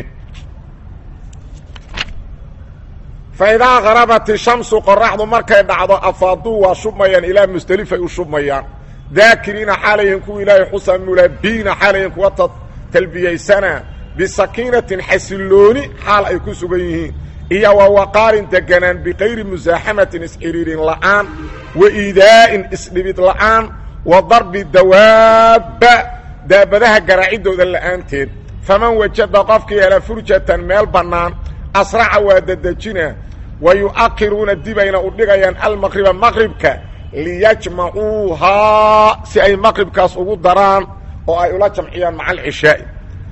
fa idaa qarabat ishamsu qoraxdu markay dhacdo afaaduu waa shubmayaan ilaa musdelifay u shubmayaan daakiriina xaalayihin kuwa ilaahay xusa mulabiina xaalayihin kuwa talbiyaysana bisakiinatin xasillooni xaal ay ku sugan yihiin iyo wa waqaarin deganaan bikayri musaaxamatin isxiriirin la'aan wa iidaa'in isdhibid la'aan wa darbi dawaabba daabadaha garaaciddooda la'aanteed faman wajada qofkii hela furjatan meel bannaan asraca waa dedejina wa yu'akhiruuna dibayna u dhigayaan almaqriba maqribka liyajmacuuhaa si ay maqribkaas ugu daraan oo ay ula jamciyaan maca alcishaa'i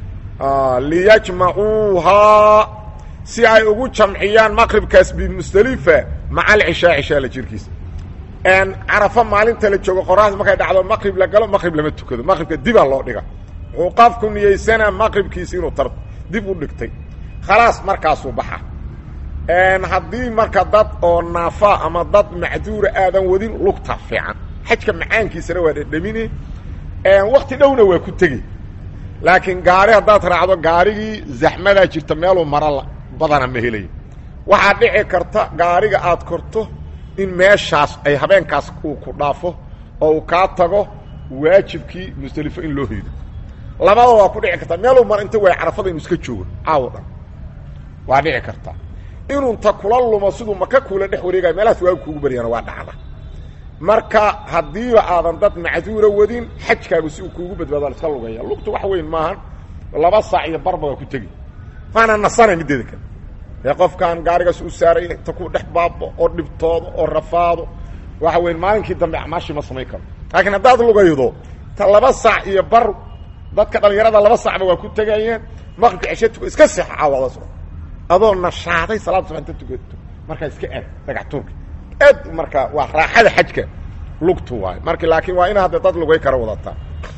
liyajmacuuhaa si ay ugu jamciyaan maqribkaas bimusdelifa maca alcishaa cishaa la jirkiisa carafo maalinta la joogo qoraxda markay dhacdo maqrib la galo maqrib lama tukado maqribka dibaa loo dhiga wuxuu qofku niyeysanaa maqribkiisi inuu tar dib u dhigtay khalaas markaasuu baxa haddii marka dad oo naafa ama dad macduura aadan wadin lugta fiican xajka macaankiisana waa dhedhamine wakti dhowna waa ku tegi laakiin gaari haddaad raacdo gaarigii zaxmadaa jirta meeluu mara badana ma helayo waxaa dhici karta gaariga aad korto in meeshaas ay habeenkaas uu ku dhaafo oo uu kaa tago waajibkii musdelifo in loo heydo labada waa ku dhici kartaa meeluu mar inta waay carafada inu iska joogo caawo dhan waa dhici karta inuu inta kula lumo siduu maka kuula dhex wareegaya meelahaas waagu kuugu baryana waa dhacda marka haddiiba aadan dad macduura wadin xajkaagu si uu kuugu badbaado la iska lugaya lugtu wax weyn maahan laba saac iyo barba waa ku tegi waana nasana mideeda kale ee qofkaan gaarigaas u saaray inta ku dhex baabo oo dhibtoodo oo rafaado waxa weyn maalinkii dambe acmaashii ma samayn karo laakiin haddaad lugaydo ta laba saac iyo bar dadka dhalinyarada laba saacba waa ku tegayeen maqribka ceshe tuko iska seexa caawadaas adoo nashaaday salaada subax inta tukato markaa iska aad dhagax tuurka aad marka waa raaxada xajka lugtu waayo marka laakiin waa ina hadda dad lugay kara wadataa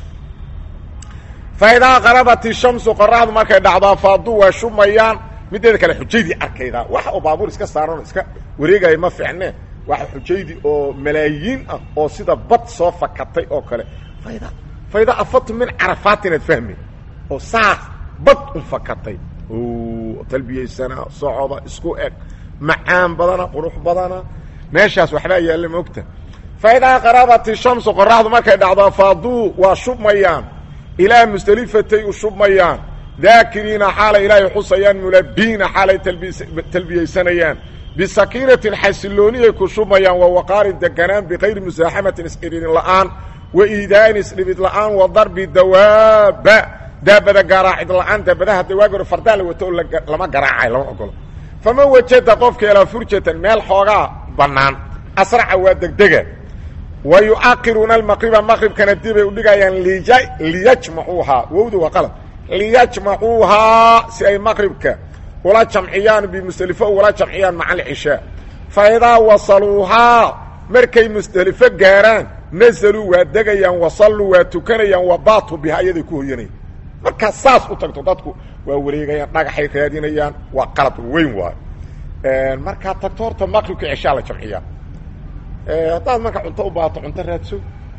fa idaa qarabat ishamsu qoraxdu markay dhacdo afaaduu waa shumayaan mideeda kale xujaydii arkaydaa wax oo baabuur iska saaran oo iska wareegaya ma fiicne waxa xujaydii oo malaayiin ah oo sida bad soo fakatay oo kale fayda fayda afatu min carafaat inaad fahmi oo saas bad u fakatay talbiyaysana socoda isku eg macaan badana qurux badana meeshaas waxbaa yaalla maogta fa idaa qarabat ishamsu qoraxdu markay dhacdo afaaduu waa shubmayaan ilaa musdelifatay u shubmayaan daakiriina xaalay ilaahay xusayaan mulabiina xaalay talbiyaysanayaan bisakiinatin xasillooniyay ku shubmayaan wa waqaarin deganaan bikayri musaaxamatin isxiriirin la'aan wa iidaain isdhibid la'aan wa darbi dawaaba daabada garaacid la'aan daabadaha dawaagi hore fardaa la wato oo lama garaacay lama ogolo faman wajada qofka elaa furjatan meel xoogaa bannaan asraca waa degdega wa yu'akiruuna almaqriba maqribkana dibay udhigayaan liyajmacuuhaa wowda waa qalab liyajmacuuhaa si ay maqribka ula jamciyaan bimusdelifo ula jamciyaan maca alcishaa fa idaa wasaluuhaa markay musdelifo gaaraan nazaluu waa degayaan wasalluu waa tukanayaan wa baatu bihaa iyaday ku hoyanayaan markaad saas u tagto dadku waa wareegayaan dhagaxay raadinayaan waa qalab weyn waayo markaad tagto horta maqribka cishaa la jamciyaa haddaad marka cunto u baato cunto raadso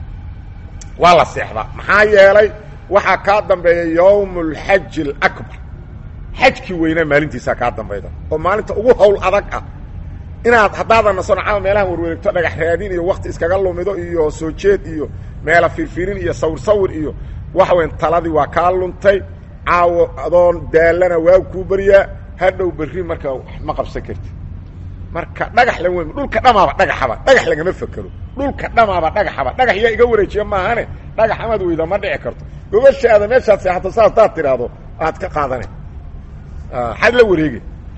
waa la seexdaa maxaa yeelay waxaa kaa dambeeya yowm اlxaji اlakbar xajkii weynaa maalintiisaa kaa dambayda oo maalinta ugu hawl adag ah inaad haddaadan nasono camal meelahan warwareegto dhagax raadin iyo wakti iskaga lumido iyo soo jeed iyo meela firfirin iyo sawir sawir iyo waxa weyn taladii waa kaa luntay caawo adoon daalana waa kuu baryaa hadhow berri marka ma qabsan karti marka dhagax la weyn dhulka dhamaaba dhagaxaba dhagax lagama fekero dhulka dhamaaba dhagaxaba dhagax yaa iga wareejiya maahane dhagax amaad weyda ma dhici karto gobashaada meeshaad seexato saas daad tidhaahdo aad ka qaadane xad la wareege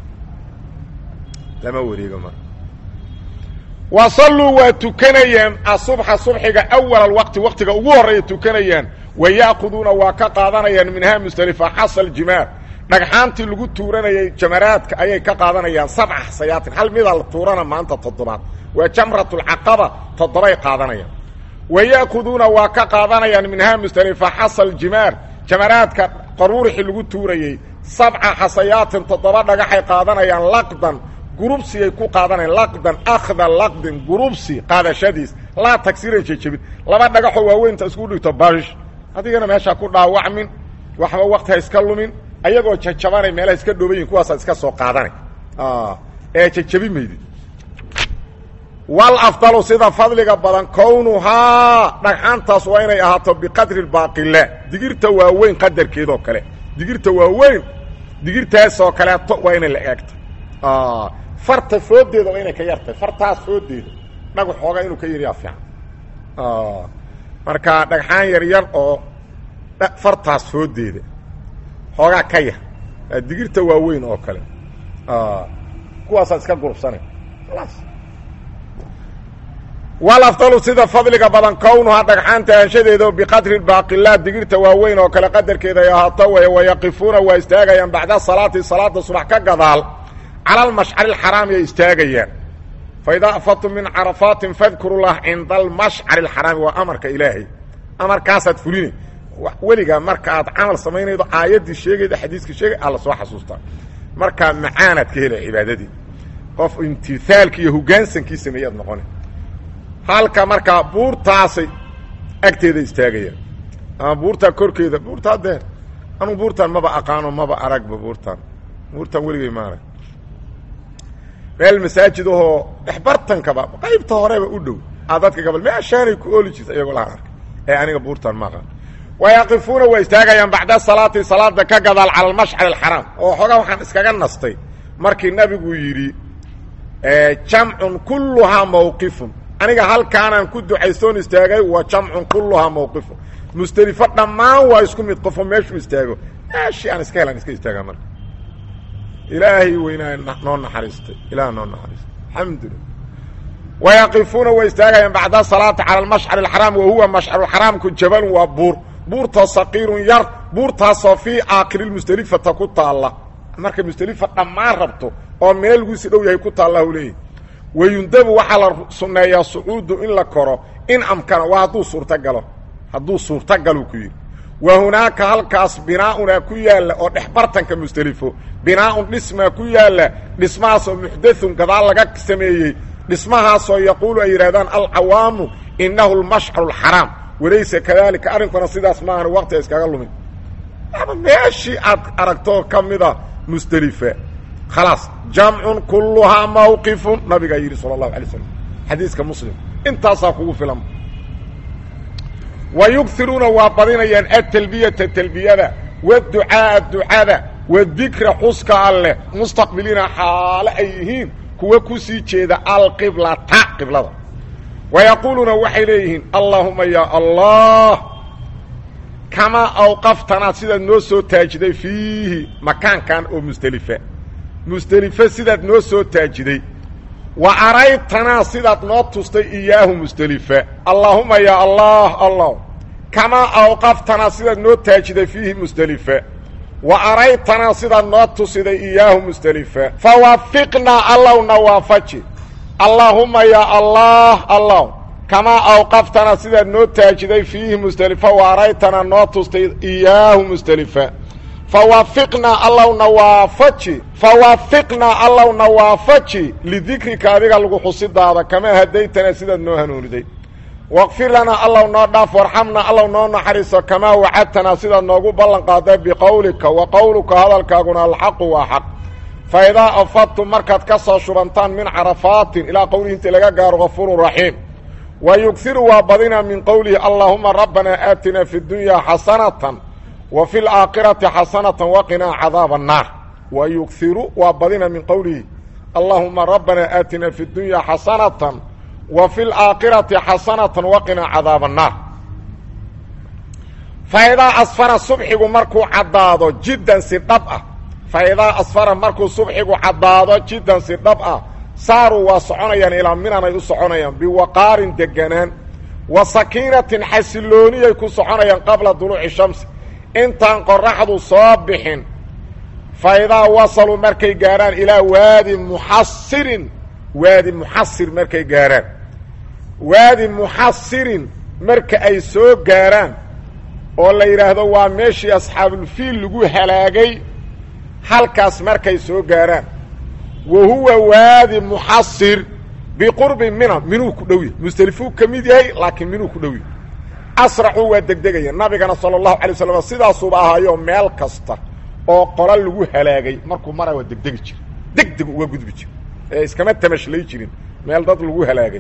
lama wareego marka wa salluu waa tukanayaan asubxa subxiga awal alwaqti waqtiga ugu horreeya tukanayaan wa ya'khuduuna waa ka qaadanayaan minhaa musdelifa xasal jimaar dhagxaantii lagu tuuranayay jamaraadka ayay ka qaadanayaan sabca xasayaatin hal midaa la tuurana maanta toddobaad waa jamratulcaqaba toddobay qaadanayaan wa ya'khuduuna waa ka qaadanayaan minhaa musdelifa xasal jimaar jamaraadka qaruurixii lagu tuurayey sabca xasayaatin toddoba dhagaxay qaadanayaan laqdan gurubsiyay ku qaadanayaan laqdan akhda laqdin gurubsi qaadashadiis laa tagsiran jejebin laba dhagaxoo waaweynta isku dhigto bash adigana meeshaa ku dhaawacmin waxba wakti ha iska lumin ayagoo jajabanay meelaha iska dhooban yihin kuwaasaad iska soo qaadanay ee jejebi maydid wal afdalu sida fadliga badan kownuhaa dhagxaantaas waa inay ahaato biqadri baaqila digirta waaweyn qadarkeedoo kale digirta waaweyn digirtaasoo kaleeto waa inay la eegto farta foodeeda waa inay ka yartahay fartaas foodeeda dhagax xoogaa inuu ka yaryaa fiican marka dhagxaan yar yar oo fartaas foodeeda xoogaa ka yar digirta waaweyn oo kale kuwaasaad iska gurubsanay wal afdalu sida fadliga badan kownuhaa dhagxaanta anshadeeda biqadri baaqilaa digirta waaweyn oo kale qadarkeeda ay ahaato way wayaqifuuna waa istaagayaan bacda salaati salaada subax ka gadaal cala almashcari alxaraami ay istaagayaan faidaa afadtum min carafaatin fadkuru lah cinda almashcari alxaraami waa amarka ilaahay amarkaasaad fulinay weligaa marka aad camal samaynaydo aayaddii sheegayda xadiiskii sheegay alla soo xasuustaa markaa macaanaad ka helay cibaadadii qof imtiaalkii iyo hogaansankii sameeyaad noqona halka markaa buurtaasay agteeda istaagayaan ama buurtaa korkeeda buurta haddee anugu buurtaan maba aqaano maba aragba buurtaan buurtaan weligay maarag meel masaajid ahoo dhexbartankaba qaybta horeba u dhow a dadka gabal meeshaanay ku ooli jirta iyagoo lahaan arkay ee aniga buurtaan ma aqaan wayaqifuuna waa istaagayaan bacda salaati salaada ka gadaal cala almashcari alxaraam oo xoogaa waxaan iskaga nastay markii nabigu yidhi jamcun kulluhaa mawqifun aniga halkaanaan ku ducaystoon istaagay wa jamcun kulluhaa mawqifun musdelifo dhammaan waa isku mid qofo meeshuu istaago meeshii aan iska helaan iska istaagaa marka ilaahay weynaa noo naxariistay ilaah noo naxariistay alxamdulilah wayaqifuuna way istaagayaan bacda salaati cala almashcari alxaraam wa huwa mashcaruxaraamku jabalun waa buur buurtoo saqiirun yar buurtaasoo fii aakhirimusdelifata ku taalla markay musdelifa dhammaan rabto oo mina laguisi dhow yahay ku taalla u leeyahy wayundabu waxaa la sunneeyaa sucuudu in la koro in amkana waa hadduu suurtagalo hadduu suurtagaluu ku yidhi wa hunaaka halkaas binaaunaa ku yaalla oo dhexbartanka musdelifo binaaun dhismaa ku yaalla dhismahaasoo muxdathun gadaal laga sameeyey dhismahaasoo yaquulu ay yidhahdaan alcawaamu innahu lmashcaru alxaraam walaysa kadalika arrinkuna sidaas maahan waqtiga iskaga lumin ama meeshii aad aragtoo ka mida musdelifa khalaas jamcun kulluhaa mawqifun nabigaa yidhi sala allahu alay slam xadiiska muslim intaasaa kugu filan wa yugiruuna waa badinayaan atalbiyata talbiyada waducaaa ducada wadikra xuska alleh mustaqbiliina xaale ay yihiin kuwa ku sii jeeda alqiblata qiblada wa yaquuluuna waxay leeyihiin allaahuma yaa allah kamaa awqaftanaa sidaad noo soo taajiday fiihi makaankan oo musdelifa musdelife sidaad noo soo taajiday wa araytanaa sidaad noo tustay iyaahu musdelifa allaahuma yaa allah allah kamaa awqaftanaa sidaad noo taajiday fiihi musdelifa wa araytanaa sidaad noo tusiday iyaahu musdelifa fawaafiqnaa allowna waafaji allaahuma yaa allah allah kamaa awqaftanaa sidaad noo taajiday fiihi musdelifa wa araytanaa noo tustay iyaahu musdelifa fawaafiqnaa allowna waafaji fawaafiqnaa allowna waafaji lidikrika adiga lagu xusidaada kamaa hadaytanaa sidaad noo hanuuniday waqfir lanaa allow noo dhaaf warxamnaa allow noo naxariiso kamaa wacadtanaa sidaad noogu ballan qaaday biqowlika wa qowluka hadalkaaguna alxaqu waa xaq fa idaa afadtum markaad ka soo shubantaan min carafaatin ilaa qowlihi intii laga gaaro gafuurun raxiim wa yughiru waa badinaa min qowlihi allaahuma rabbanaa aatinaa fi dunyaa xasanatan wa fi laakhirati xasanatan waqinaa cadaaba annaar wa yughiru waa badina min qowlihi allaahuma rabbanaa aatinaa fi dunyaa xasanatan wa fi laakhirati xasanatan waqinaa cadaaba annaar fa idaa asfara subxigu markuu caddaado jiddan si dhab ah fa idaa asfara markuu subxigu caddaado jiddan si dhab ah saaruu waa soconayaan ilaa minanay u soconayaan biwaqaarin deganaan wa sakiinatin xasilooniyay ku soconayaan qabla duluuci shamsi intaan qoraxdu soo bixin fa idaa wasaluu markay gaarhaan ilaa waadi muxasirin waadi muxasir markay gaarhaan waadi muxasirin marka ay soo gaarhaan oo la yidhaahdo waa meeshii asxaabulfiil lagu halaagay halkaas markay soo gaaraan wa huwa waadi muxasir biqurbi mina minuu ku dhow yahy musdelifuu ka mid yahay laakiin minuu ku dhow yahy asraxuu waa degdegaya nabigana sala allahu alay waslam sidaasuuba ahaayo meel kasta oo qola lagu halaagay markuu mara waa degdegi jira degdeg uga gudbi jira ee iskama tamashlay jirin meel dad lagu halaagay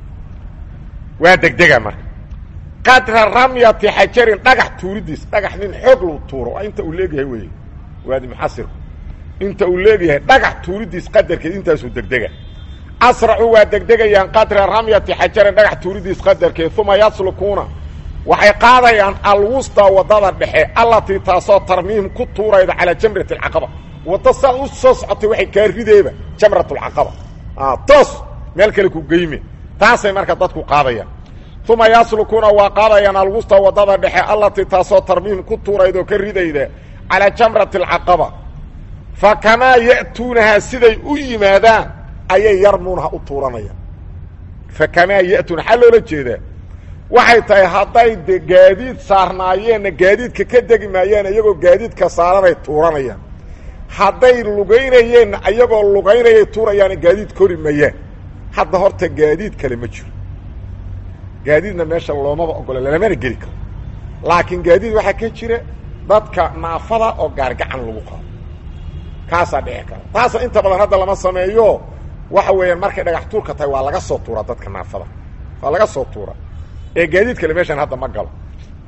waa degdega marka qadra ramyati xajarin dhagax tuuridiis dhagax nin xoog lu tuuro waa inta uu leegyahay wey waadi muxasirku inta uu leegyahay dhagax tuuridiis qadarkeed intaasuu degdega asracu waa degdegayaan qadra ramyati xajarin dhagax tuuridiis qadarkeed uma yaslukuuna waxay qaadayaan alwusta wadada dhexe allatii taasoo tarmiim ku tuurayda calaa jamrat alcaqaba wadda saa u soo socotay waxay kaa rideeba jamrat alcaqaba toos meel kale ku geyme taasay marka dadku qaadayaan uma yaslukuuna waa qaadayaan alwusta wadada dhexe allatii taasoo tarmiim ku tuurayda oo ka ridayda calaa jamrati alcaqaba fa kamaa ya'tuunahaa siday u yimaadaan ayay yarmuunaha u tuuranayaan fa kamaa ya'tuuna xaa loola jeedaa waxay tahay hadday de gaadiid saarnaayeenna gaadiidka ka degi maayaan iyagoo gaadiidka saaranay tuuranayaan hadday lugaynayeenna iyagoo lugaynayay tuurayaana gaadiid kori mayaan hadda horta gaadiid kale ma jiro gaadiidna meesha loomaba ogola lalamana geli karo laakiin gaadiid waxaa ka jira dadka naafada oo gaargacan lagu qaado kaasaa dhici kara taasa inta badan hadda lama sameeyo waxa weeyaan markay dhagax tuurka tahay waa laga soo tuuraa dadka naafada waa laga soo tuuraa ee gaadiid kale meeshaan hadda ma galo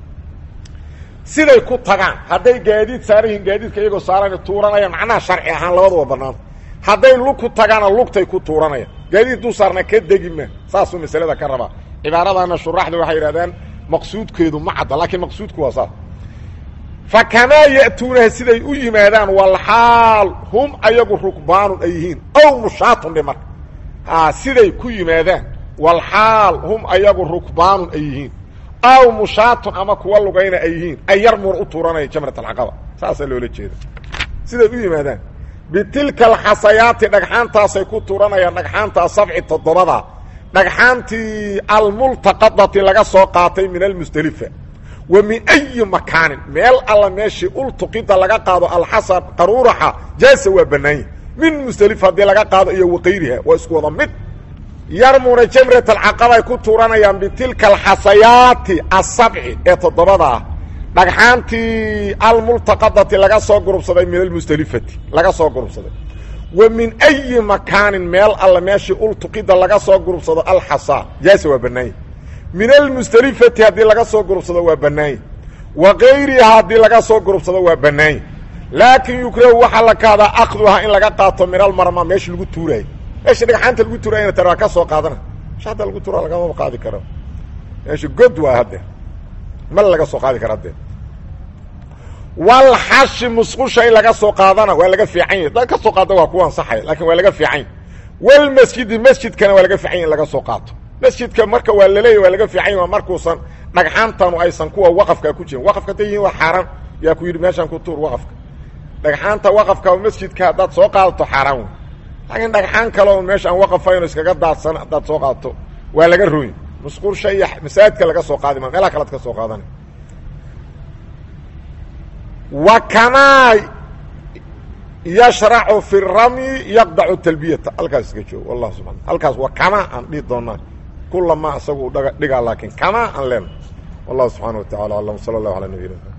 siday ku tagaan hadday gaadiid saaran yihiin gaadiidka iyagoo saaran tuuranayaan macnaha sharci ahaan labaduba banaanta hadday lug ku tagaana lugtay ku tuuranayaan gaadiid duu saarna ka degi ma saasuu masalada ka rabaa cibaaradaana shuraaxda waxay yidhahdaan maqsuudkeedu ma cadda laakiin maqsuudku waa saas fa kamaa ya'tuunaha siday u yimaadaan walxaal hum ayagu rukbaanun ay yihiin ow mushaatun dhe marka siday ku yimaadaan walxaal hum ayagu rukbaanun ay yihiin aw mushaatun ama kuwa lugayna ay yihiin ay yarmuun u tuuranaya jamrat alcaqaba saasaa loola jeeda siday u yimaadaan bitilka alxasayaati dhagxaantaasay ku tuuranayaan dhagxaantaa sabci toddobada dhagxaantii almultaqadati laga soo qaatay min almusdelifa wa min ayi makaanin meel alla meeshii ultuqida laga qaado alxasa qaruuraxa jaasa waa bannaanya min musdelifa haddii laga qaado iyo waqayriha waa isku wada mid yarmuuna jamrat alcaqaba ay ku tuuranayaan bitilka alxasayaati asabci ee toddobada ah dhagxaantii almultaqadati laga soo gurubsaday min almusdelifati laga soo gurubsaday wa min ayi makaanin meel alla meeshii ultuqida laga soo gurubsado alxasa jaasa waa bannaanya min almusdelifati haddii laga soo gurubsado waa bannaanya wa kayriha haddii laga soo gurubsado waa bannaanya laakiin yukrahu waxaa la kaadaa akduha in laga qaato min almarma meesha lagu tuuraayo meesha dhagxaanta lagu tuuraayana tar waa ka soo qaadana meesha hadda lagu tuura lagamaba qaadi karo meesha god waa haddee mal laga soo qaadi kara haddee walxashi musqusha in laga soo qaadana waa laga fiican yahy dad ka soo qaada waa ku ansaxaya lakin waa laga fiican yahy walmasjidi masjidkana waa laga fiican yahy in laga soo qaato masjidka marka waa laleeyahy waa laga fiican yahy waa markuusan dhagxaantanu aysan kuwa waqafkaa ku jirin waqafka haday yihiin waa xaaraan yaa ku yidhi meeshaan ku tuur waqafka dhagxaanta waqafka masjidka haddaad soo qaadato xaaraan wey laakiin dhagxaan kale oo meesha aan waqafayno iskaga daadsan haddaad soo qaadato waa laga roy musqursha iyo masaajidka laga soo qaadi ma meelaha kalead ka soo qaadana wa kamaa yashracu fi ramyi yaqdacu talbiyata halkaas iska joogo wallah subana halkaas waa kamaa aan dhihi doonaa kulama isagu dhigaa laakiin kamaa aan leena wallahu subxaana wa tacala alam sala allahu ala nabiyina